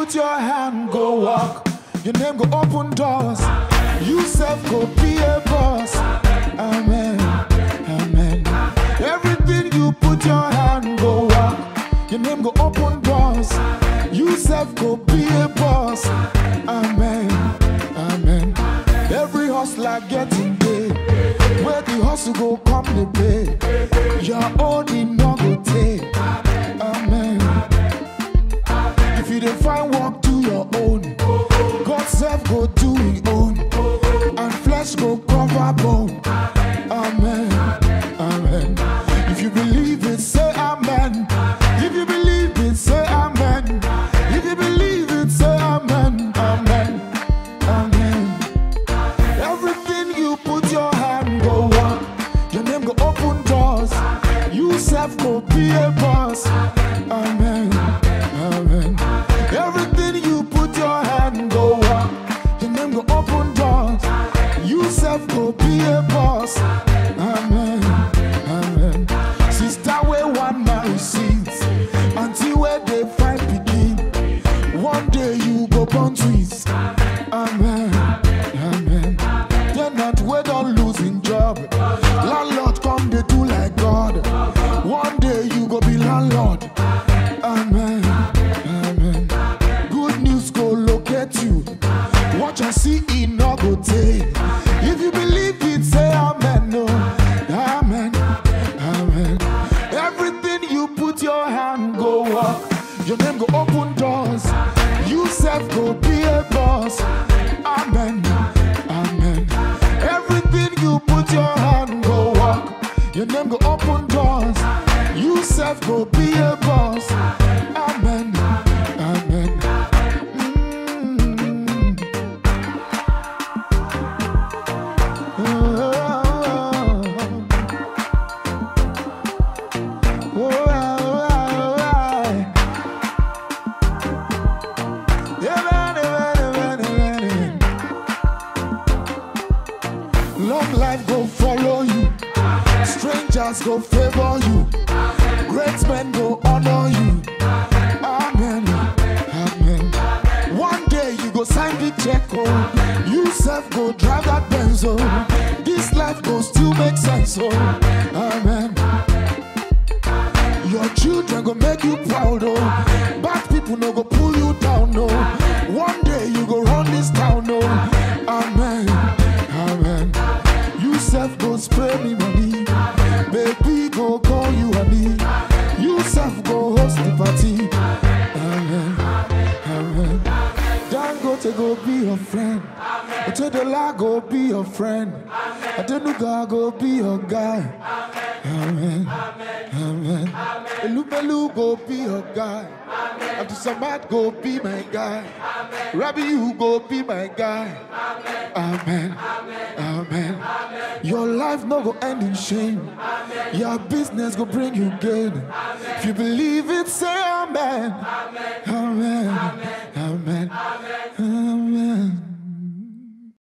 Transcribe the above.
put your hand, go walk. Your name go open doors. You self go be a boss. Amen. Amen. Everything you put your hand, go walk. Your name go open doors. You self go be a boss. Amen. Amen. Every hustler getting paid. Where the hustle go come the pay. Your own in no go take. Amen. If you don't find work, do your own. God self go do his own. And flesh go cover bone. Amen. Amen. If you believe it, say amen. If you believe it, say amen. If you believe it, say amen. Amen. Amen. Everything you put your hand go walk. Your name go open doors. You self go be a boss. Amen. Amen. Everything you put your hand go walk. Your name go open doors. You self go be a boss. Amen. Amen. Sister where one man sees until where they find begin. One day you go born twins. Amen. Amen. They're not we don't losing job. Landlord come they do like God. One day you go be landlord. Amen. Amen. Good news go locate you. Watch and see it no go take. If you believe it, say amen. No. Amen. Amen. Everything you put your hand go walk. Your name go open doors. You self go be a boss. Amen. Amen. Everything you put your hand go walk. Your name go open doors. You self go be a boss. Amen. Amen. Mm. Oh, oh, oh, oh, oh. Amen, amen, amen, amen. Long life go follow you. Strangers go favor you. Great men go honor you. Amen. Amen. One day you go sign the check. Oh. You self go drive that Benz. Oh. This life go still make sense. Oh. Amen. Your children go make you proud, oh. Bad people no go pull you down, no. One day you go run this town, no. Amen, amen. You self go spray me money, baby go call you honey. You self go host the party. Amen, amen. Dangote go be your friend. Otedola go be your friend. Adenuga go be your guy. Amen. Amen. Elubelu go be your guy. Abdul Samad go be my guy. Rabbi, you go be my guy. Amen. Amen. Your life no go end in shame. Your business go bring you gain. If you believe it, say amen. Amen.